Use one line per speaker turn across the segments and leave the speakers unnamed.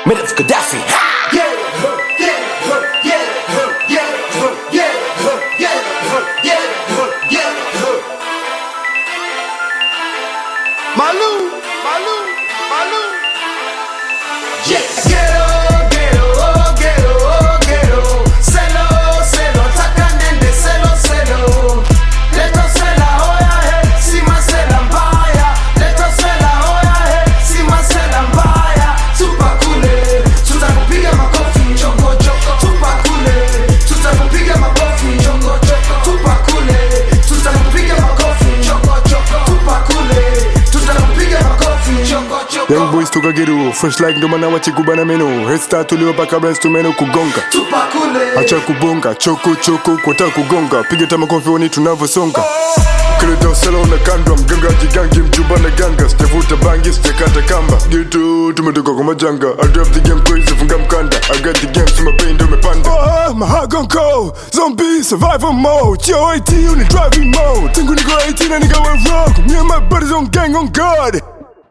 made of Gaddafi.
Malu, Malu, Malu.
Yes. Ghetto, ghetto, oh, ghetto, oh, ghetto. Selo, selo, taka nende, selo, selo. Leto sela, hoya he, si masela mbaya. Leto sela, hoya he, si masela mbaya. Tupa kule, tutakupiga makofi, choko choko. Tupa kule, tutakupiga makofi, choko choko. Tupa kule, tutakupiga makofi, choko choko. Tupa kule, tutakupiga makofi, choko choko.
Young boys toka geru, fresh like ndo maana wachikubana meno. Head start tuliopaka brains tumeno kugonga.
Tupa kule.
Acha kubonga, choko choko kwata kugonga. Piga tama kofi oni tunavyosonga. Kileta usela unakandwa, mganga jigangi, mjumba na ganga. Sijavuta bangi, sijakata kamba. Gitu tumetoka kwa majanga. I drive the game crazy, funga mkanda. I got the game, so my pain ndo umepanda. Oh, my heart gon' cold. Zombie survival mode. Yo, 18 on the driving mode. Tangu niko 18 na nigga went rogue. Me and my buddies on gang on guard.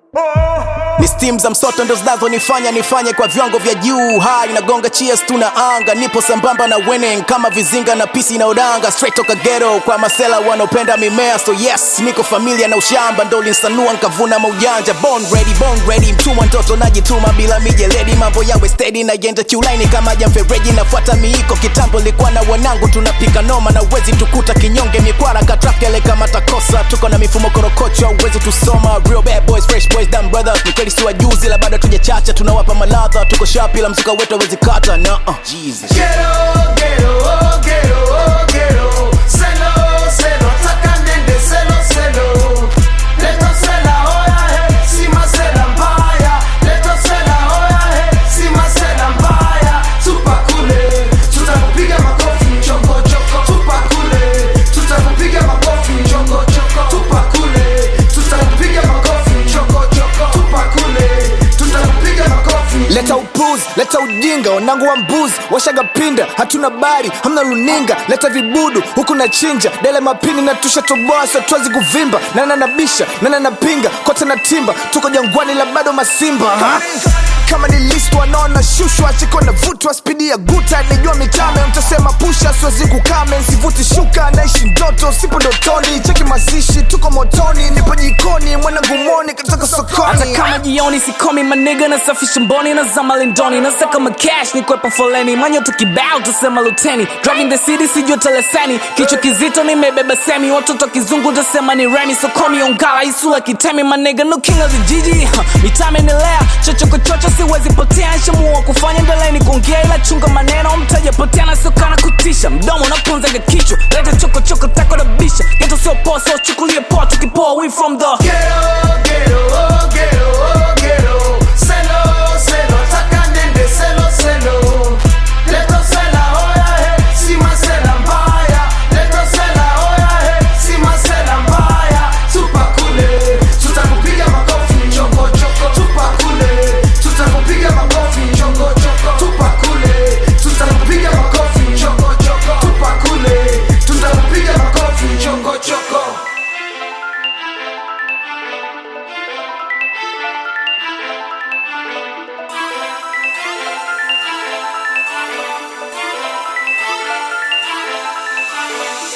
ni steam za msoto ndo zinazonifanya nifanye kwa viwango vya juu hai nagonga cheers tuna anga nipo sambamba na winning kama vizinga na pisi na udanga straight toka ghetto kwa masela wanaopenda mimea so yes niko familia na ushamba ndo linsanua nkavuna maujanja born ready born ready mtumwa ntoto najituma bila mijeledi mambo yawe steady na yenda kiulaini kama jamfereji nafuata miiko kitambo likuwa na wanangu tunapika noma na uwezi tukuta kinyonge mikwara katrakele kama takosa tuko na mifumo korokocho uwezi tusoma real bad boys fresh boys dumb brothers ni kweli si wajuzi la bado tujachacha tunawapa maladha tuko shapi la mzuka wetu awezi kata na uh, Jesus.
Ghetto, ghetto, oh, ghetto, oh, ghetto. Selo, selo, taka nende, selo, selo. Leto sela, hoya he, si masela mbaya. Leto sela, hoya he, si masela mbaya. Tupa kule, tutakupiga makofi, choko choko. Tupa kule, tutakupiga makofi, choko choko. Tupa kule, tutakupiga makofi, choko choko. Tupa kule, tutakupiga makofi.
leta upuzi leta ujinga wanangu wa mbuzi washaga pinda hatuna bari hamna luninga leta vibudu huku na chinja dele mapini na tushatoboa sotwazi kuvimba nana nabisha nana napinga kote na timba tuko jangwani la bado masimba ha? kama ni list wanaona shushwa chiko na vutwa spidi ya guta nijua mitame mtasema pusha siwezi kukame nsivuti shuka naishi ndoto sipo ndotoni cheki mazishi tuko motoni nipo jikoni mwanangu moni katoka sokoni
hata kama jioni sikomi maniga nasafisha mboni na zama lindoni nasaka makash ni kwepa foleni manyoto kibao tusema luteni driving the city sijua teleseni kichwa kizito nimebeba semi watoto kizungu tasema ni remi sokomi ongala isula kitemi maniga no king of the jiji huh. mitame nilea chochokochocho siwezi potea nshamua kufanya mbeleni kuongea ila chunga maneno mtaja potea na siokana kutisha mdomo unapunzaga kichwa leta chokochoko tako na bisha geto sio poa so chukulie poa tukipoa we from the